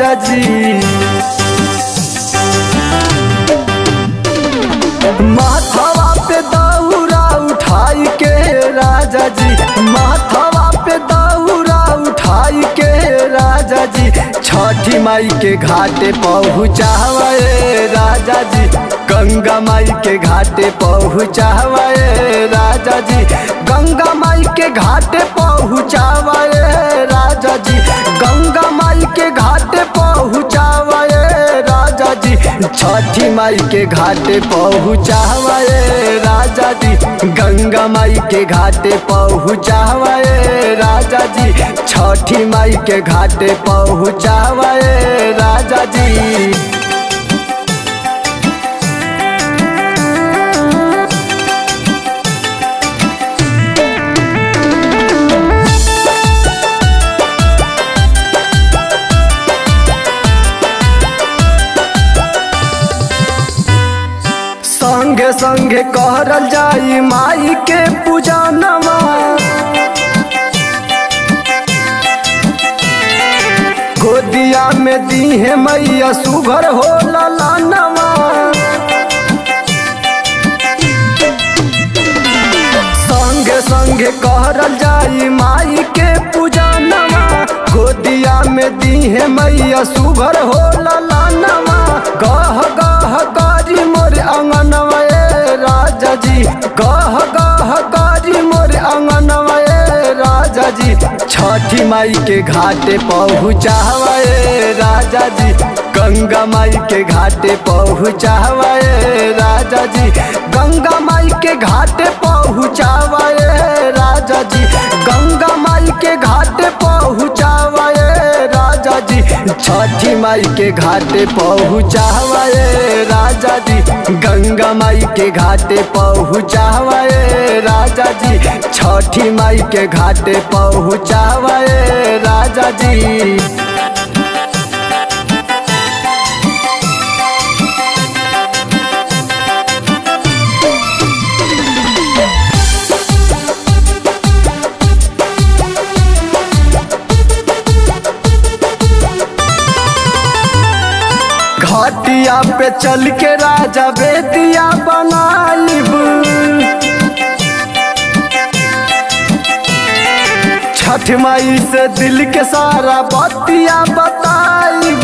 राजा जी माथवा पे दौरा उठाई के राजा जी माथवा पे दौरा उठाई के राजा जी छठी माई के घाटे पहुँचावे राजा जी गंगा माई के घाटे पहुँचावे राजा जी गंगा माई के घाटे पहुँचावे राजा जी गंगा माई के घाटे पहुँचावे राजा जी छठी माई के घाटे पहुँचावे राजा जी गंगा माई के घाटे पहुँचावे राजा जी छठी माई के घाटे पहुँचावे राजा जी संगे संगे कहरल जाई माई के पूजा नमा गोदिया में दी है मैया सुघर हो लानवा संगे संगे कहरल जाई माई के पूजा नमा गोदिया में दी है मैया सुघर हो लानवा गह गह कारी मोर अंगनवा ए राजा जी गह गह कारी मोर अंगनवा ए राजा जी छठी माई के घाटे पहुँचावे राजा जी गंगा माई के घाटे पहुँचावे राजा जी गंगा माई के घाटे पहुँचावे राजा जी गंगा माई के घाटे पहुँचावे राजा जी छठी माई के घाटे पहुँचावे राजा जी गंगा माई के घाटे पहुँचावे राजा जी छठी माई के घाटे पहुँचावे राजा जी घाटिया पे चल के राजा बेदिया बनाइब छठ माई से दिल के सारा बतिया बताइब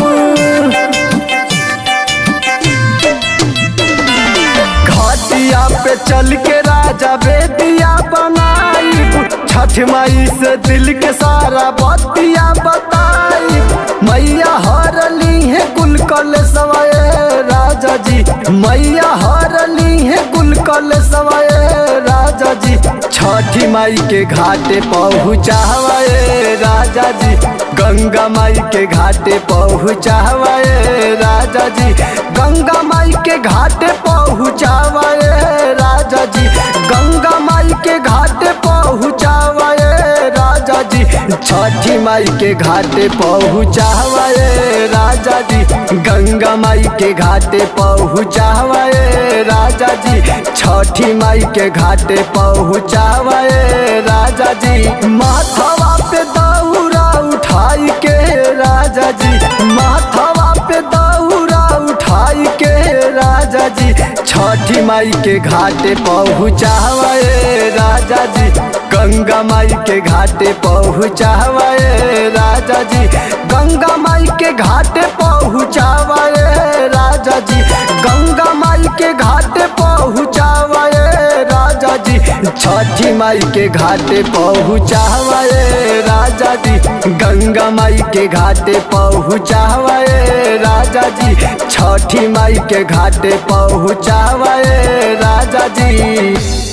घाटिया पे चल के राजा बेदिया बनाइब छठ माई से दिल के सारा बतिया बताइब मैया हरली है कुल कल सवाए राजा जी मैया हरली है कुल कल सवाए राजा जी छठी माई के घाटे पहुँचावे राजा जी गंगा माई के घाटे पहुँचावे राजा जी गंगा माई के घाटे पहुँचावे राजा जी गंगा माई के घाटे पहुँचावे राजा जी छठी माई के घाटे पहुँचावे राजा जी गंगा माई के घाटे पहुँचावे राजा जी छठी माई के घाटे पहुँचावे राजा जी माथवा पे दौरा उठाई के राजा जी माथवा पे दौरा उठाई के राजा जी छठी माई के घाटे पहुँचावे राजा जी गंगा माई के घाटे पहुँचावे राजा जी गंगा माई के घाटे पहुँचावे राजा जी गंगा माई के घाटे पहुँचावे राजा जी छठी माई के घाटे पहुँचावे राजा जी गंगा माई के घाटे पहुँचावे राजा जी छठी माई के घाटे पहुँचावे राजा जी